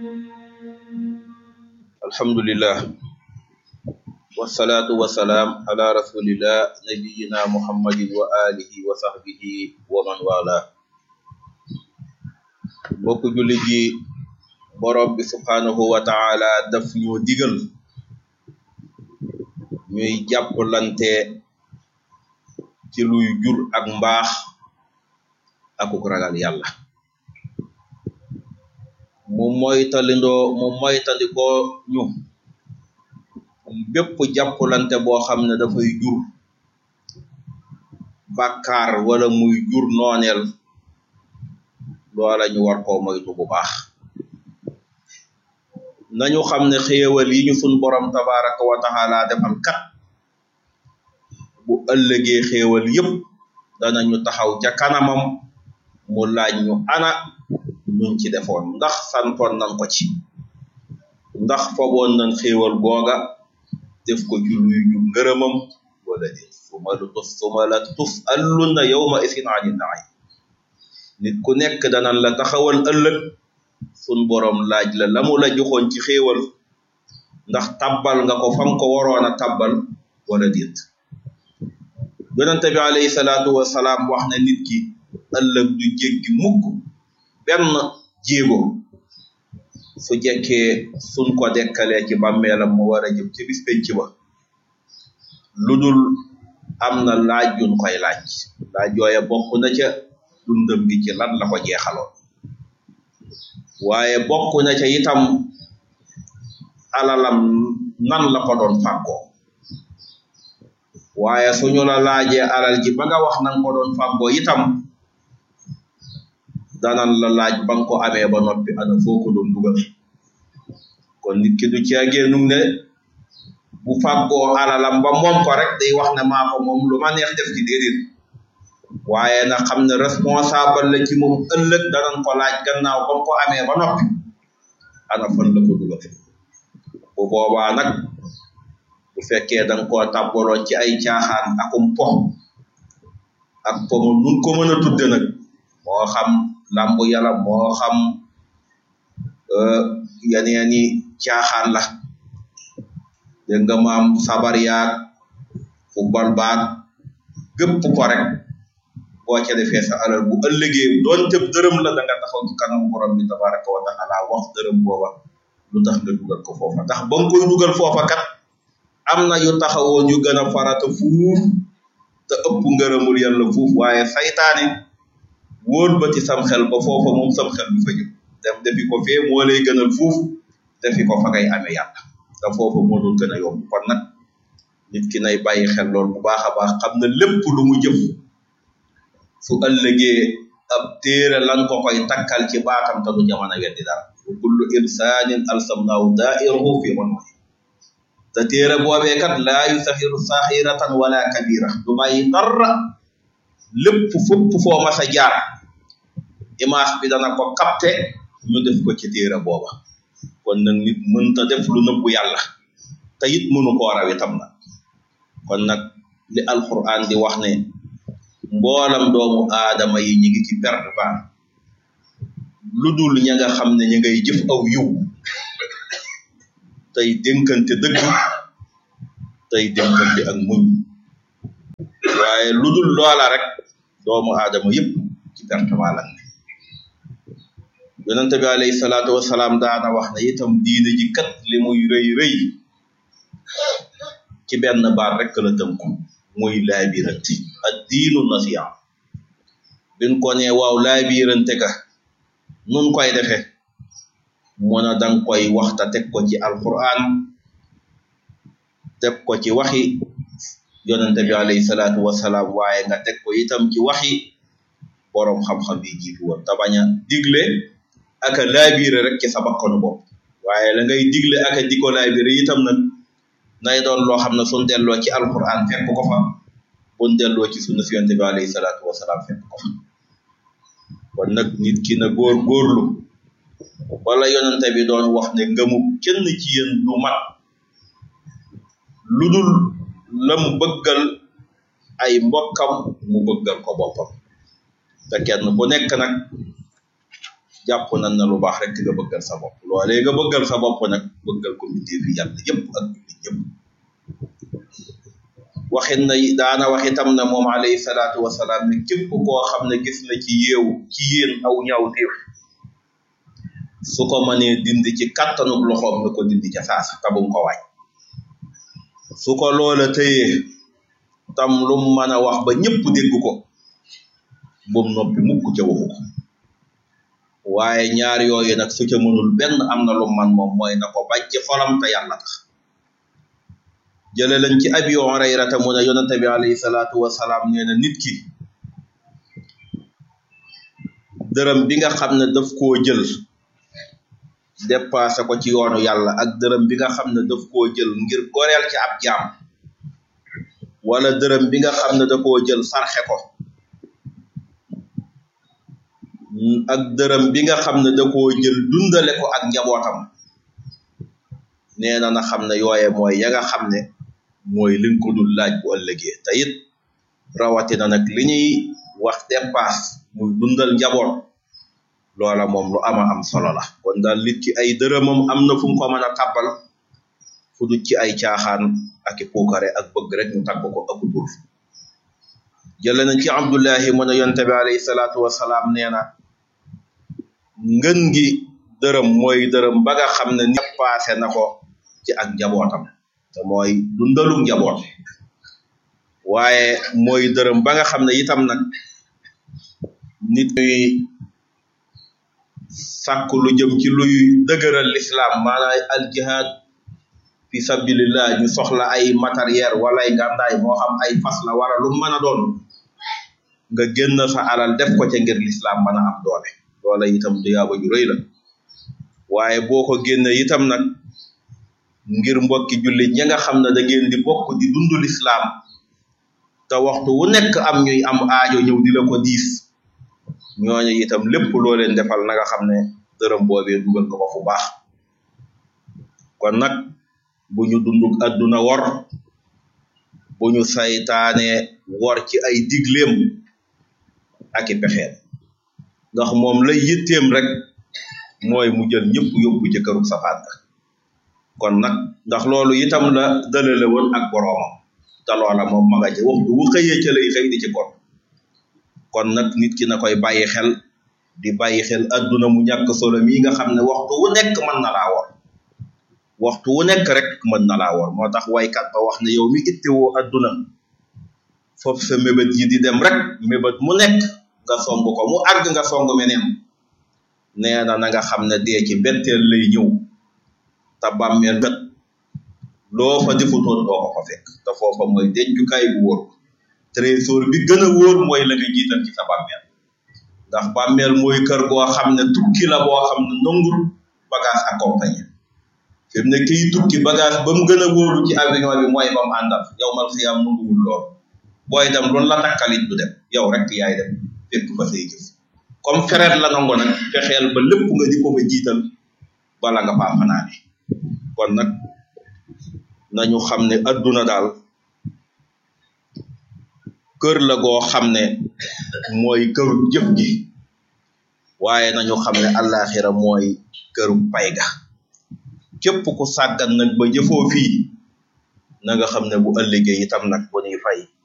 alhamdulillah wasalaatu wasalaam ala rasulillah nabiyina muhammadin wa alihi wa sahbihi wa man wala mbokk julli ji borom bi subhanahu wa taala daf ñoo digal ñuy jàppalante ci luy jur ak mbaax akuk ragal yàlla mu moytalindoo mu moytandikoo ñu bépp jàppalante boo xam ne dafay jur bàkkaar wala muy jur nooneel loola ñu war koo moytu bu baax nañu xam ne xéewal yi ñu sun borom tabaraka wa taala defal kat bu ëllëgee xéewal yépp danañu taxaw ca kanamam mu laaj ñu ana nuñ ci defoon ndax santoon nañ ko ci ndax fogoon nañ xéewal googa def ko ci luy ju ngërëmam wala di suma lu tus suma la tus alluna yawma isin ani naay nit ku nekk danan la taxawal ëllëg sun borom laaj la lamu la joxoon ci xéewal ndax tabbal nga ko fam ko waroon a tabbal wala déet yonente bi alayhi salaatu wasalaam wax ne nit ki ëllëg du jéggi mukk benn jéego su jekkee suñ ko dekkalee ci bàmmeelam mu war a jëm ci bis penc ba lu dul am na laaj yuñ koy laaj laaj yooye bokk na ca dundam gi ci lan la ko jeexaloon waaye bokk na ca itam alalam nan la ko doon fàggoo waaye suñu la laajee alal ji ba nga wax nan ko doon fàggoo itam danan la laaj ba nga ko amee ba noppi ana foo ko doon dugal kon nit ki du ceegee num ne bu fàggoo alalam ba moom ko rek day wax ne maa ko moom lu ma neex def ci déedéet waaye na xam ne responsable la ci moom ëllëg danan ko laaj gannaaw ba nga ko amee ba noppi ana fan la ko dugal bu boobaa nag bu fekkee danga koo tàbbaloon ci ay caaxaan akum po ak po mu nun ko mën a tudde nag moo xam lambu yàlla moo xam yeneeni caaxaan la dégg nga maam sabar yaag football baag gëpp ko rek boo ca defee sa alal bu ëllëgee doon tëb dërëm la da nga taxaw ci kanam borom bi tabaraka wa taala wax dërëm booba lu tax nga dugal ko foofa ndax ba nga koy dugal foofa kat am na yu taxawoon yu gën a farata fuuf te ëpp ngërëmul yàlla fuuf waaye saytaane wóor ba ci sam xel ba foofa moom sam xel du fa jëm dem defi ko fee moo lay gënal fuuf defi ko fa ngay amee yàlla te foofa moo doon gën a yomb kon nag nit ki nay bàyyi xel lool bu baax a baax xam na lépp lu mu jëf su ëllëgee ab téere lan ko koy takkal ci baatam te du jamono weddi dara wa kullu insanin alsamnaahu daa'irahu fi unwahi te téere boobee kat laa yusaxiru saxiratan wala kabira du bàyyi dara lépp fépp foo mas a jaar image bi dana ko capté ñu def ko ci téere booba kon nag nit mënta def lu nëbbu yàlla te it mënu koo raw itam nag kon nag li alquran di wax ne mboolam doomu aadama yi ñi ngi ci perte ba lu dul ña nga xam ne ñi ngay jëf aw yiw tey dénkante dëgg tey dénkante ak muñ waaye lu dul loola rek doomu aadama yëpp ci pertement lan ne yonente bi alayhi salaatu wasalaam daana wax ne itam diine ji kat li muy rëy rëy ci benn baat rek la tënku muy laabirante ad diinu nasiya bin ko ne waaw laabirante ka nun koy defe mun a dang koy waxta teg ko ci alquran teg ko ci waxi yonente bi alayhi salaatu wasalaam waaye nga teg ko itam ci waxi boroom xam-xam yi jiitu woon te bañ a digle ak a laabire rek ci sa bakkanu bopp waaye la ngay digle ak a diko laabire itam nag nay doon loo xam ne suñ delloo ci alquran fekk ko fa buñ delloo ci sunna si yonente bi alayhi salaatu wasalaam fekk ko fa kon nag nit ki na góor góorlu wala yonente bi doon wax ne ngëmu kenn ci yéen du mat lu dul la mu bëggal ay mbokkam mu bëggal ko boppam te kenn ku nekk nag jàpp nañ na lu baax rek nga bëggal sa bopp loolee nga bëggal sa bopp nag bëggal ko mbindee fi yàlla yëpp ak jullit yëpp waxin na daana wax itam na moom alayhi salaatu wasalaam ne képp koo xam ne gis na ci yeewu ci yéen aw ñaaw téef su ko mënee dindi ci kattanub loxoom na ko dindi ca saasa tabum ko waaj su ko loola tëyee tam lu mën a wax ba ñëpp dégg ko bum noppi mukk ca waxu ko waaye ñaar yooyu nag su ca mënul benn am na lu man moom mooy na ko bàcc xolam te yàlla tax jële lañ ci abi hurayrata mu ne yonente bi alayhi salaatu wasalaam nee na nit ki dërëm bi nga xam ne daf koo jël dépassé ko ci yoonu yàlla ak dërëm bi nga xam ne daf koo jël ngir goreel ci ab jaam wala dërëm bi nga xam ne da koo jël sarxe ko ak dërëm bi nga xam ne da koo jël dundale ko ak njabootam nee na na xam ne yooye mooy ya nga xam ne mooy liñ ko dul laaj bu ëllëgee te it rawatina nag li ñuy wax dépasse muy dundal njaboot loola moom lu ama am solo la kon daal nit ki ay dërëmam am na fu mu ko mën a tàbbal fu du ci ay caaxaan ak i puukare ak bëgg rek ñu tàgg ko ak tur jële nañ ci abdullahi mu ne yonte bi alayhi salaatu wasalaam nee na ngën gi dërëm mooy dërëm ba nga xam ne nit paase na ko ci ak njabootam te mooy dundalu njaboot waaye mooy dërëm ba nga xam ne itam nag nit ñuy sàkk lu jëm ci luy dëgëral lislaam maanaam al jihad fi sabilillah ñu soxla ay matériel wala ay gàndaay moo xam ay fas la wala lu mën a doon nga génn sa alal def ko ca ngir lislaam mën a am doole doole itam tuyaaba ju rëy la waaye boo ko génne itam nag ngir mbokki jullit ña nga xam ne da ngeen di bokk di dund lislaam te waxtu wu nekk am ñuy am aajo ñëw di la ko diis ñooñu itam lépp loo leen defal na nga xam ne dërëm boobee dugal ko ko fu baax kon nag bu ñu dunduk adduna wor bu ñu saytaane wor ci ay digleem ak i pexeem ndax moom lay yitteem rek mooy mu jël ñëpp yóbbu ci kërug safaan ga kon nag ndax loolu itam la dëlale woon ak boroomam te loola moom ma nga ci waxtu wu xëyee ca lay xëy di ci kon kon nag nit ki na koy bàyyi xel di bàyyi xel adduna mu ñàkk solo mii nga xam ne waxtu wu nekk mën na laa wor waxtu wu nekk rek mën na laa wor moo tax waykat ba wax ne yow mi ittewoo adduna foofu sa mébét yi di dem rek mébét mu nekk nga song ko mu àgg nga song meneen nee na na nga xam ne dee ci betteel lay ñëw te bàmmeel kat loo fa defutoon doo ko fa fekk te foofa mooy dencukaay bu wóor trésor bi gën a wóor mooy la nga jiital ci sa bàmmeel ndax bàmmeel mooy kër goo xam ne tukki la boo xam ne nangul bagage accompagné fi mu ne kiy tukki bagage ba mu gën a wóoru ci avion bi mooy ba mu àndal yow mal xiyaam nanguwul lool booy dem loolu la takkalit du dem yow rek yaay dem fekk fa say jëf comme feret la nangu nag fexeel ba lépp nga di ko fa jiital bala nga faa fanaane kon nag nañu xam ne adduna daal kër la goo xam ne mooy këru jëf gi waaye nañu xam ne àllaaxira mooy këru pay ga képp ku sàggan nag ba jëfoo fii na nga xam ne bu ëllëgee itam nag bu ñuy fay